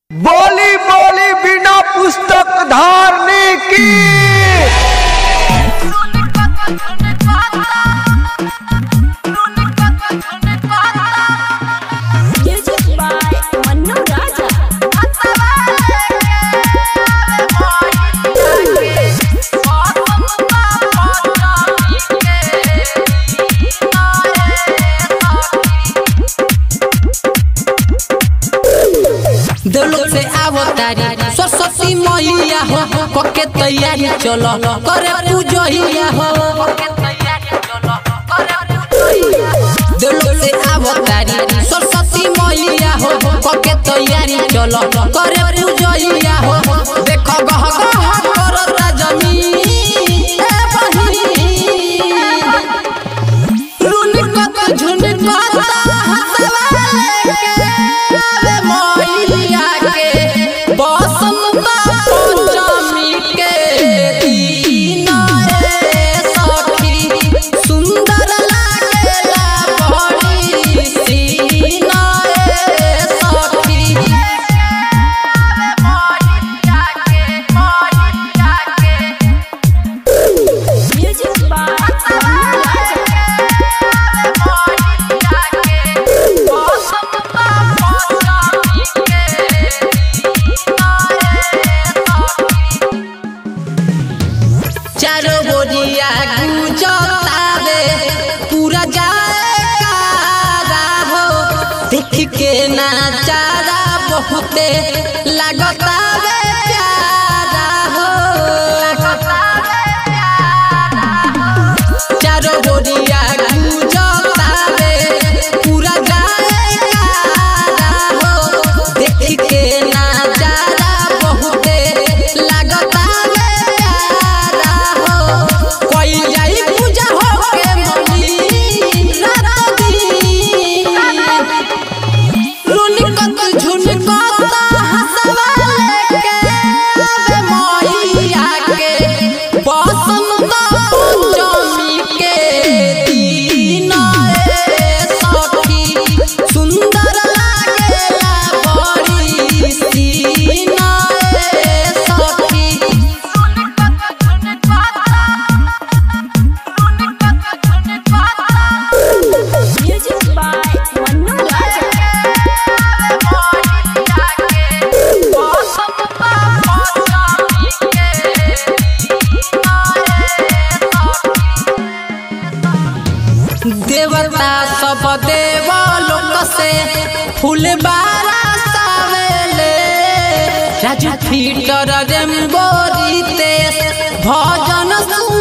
बोली बोली बिना पुस्तक धारने की Music by Manu Raja. देवलोक से आवो तारी सरस्वती मैया हो कके तैयारी चलो करे पूजहिया हो देवलोक से आवो तारी सरस्वती मैया हो कके तैयारी चलो करे पूजहिया हो देखो गह गह करता जमीन ए बहिन रुनकत झुनकत हसवा लेके आवे मैया के बसंत पंचमी के दिन रे सखी सुंदर लागेला बड़ी सीन रे सखी Music by Manu Raja. चारो बोरिया गुजतावे पूरा जाएगा हो देख के नाचारा बहुते लगतावे प्यारा हो चारो बोरिया गुजतावे पूरा जाएगा हो देख के नाचारा बहुते लगतावे प्यारा हो कोई जाई पूजा हो के मनी रात दिन रुनकत झुनकत हसवा लेके आवे मैया के बसंत पंचमी के दिन रे सखी सुंदर लागेला बड़ी सीन रे सखी Music by Manu Raja. देवता सब देव लोक से फूल बारा सावेले राजू फीटर रेम्बोरी तेस भजन सुन